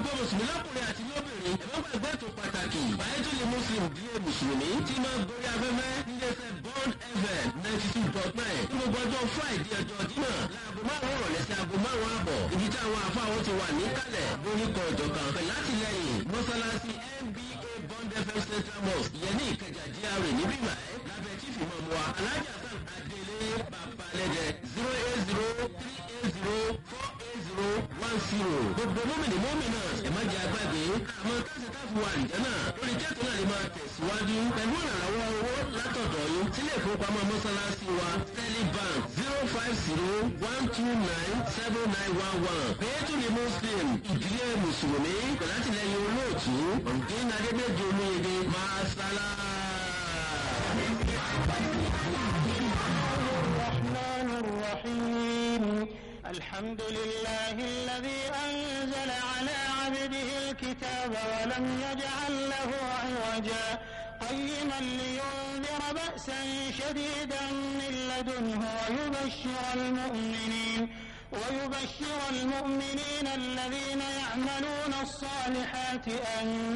gbogbo mùsùlùmí lọ́kùnrin àti lóbìnrin ẹ̀fọ́ gbàgbé ètò pàtàkì báyétúlẹ̀ muslim díẹ̀ mùsùlùmí tí máa gorí afẹ́fẹ́ níléeṣẹ́ bond fm ninety two dot nine ní gbogbo ọjọ́ friday ọjọ́ jímọ̀ láago márùn-ún rọ̀lẹ́ sí aago márùn-ún àbọ̀ ibi tí àwọn afáwọn ti wà níkàlẹ̀ lórúkọ ìjọkan pẹ̀lú látìlẹyìn mọ́sálásí nba bond fm central mosque ìyẹn ní ìkẹjà gra níbí báyìí lábẹ́ chief imam wa alhaji hasan adele babalẹ́dẹ zero eight zero three eight zero four eight zero one zero gbogbo mọ́mìnì mọ́mìnà ẹ̀ má jẹ́ agbágbé àmọ́ káṣí káfí wa àlìjẹ́ náà lórí kẹ́tù náà lè máa tẹ̀síwájú pẹ̀lú ìrànlọ́wọ́ owó látọ̀dọ̀ yín sílé ìfowópamọ́ mọ́sálásí wa sterling bank zero five zero one two nine seven nine one one pẹ̀lú ní muslim ìdílé mùsùlùmí pẹ̀lú àtìlẹyìn olóòtú ọ̀gbìn adébẹ́jọ olóyèdè máa sálá. الرحمن الرحيم الحمد لله الذي أنزل على عبده الكتاب ولم يجعل له عوجا قيما لينذر بأسا شديدا من لدنه ويبشر المؤمنين ويبشر المؤمنين الذين يعملون الصالحات أن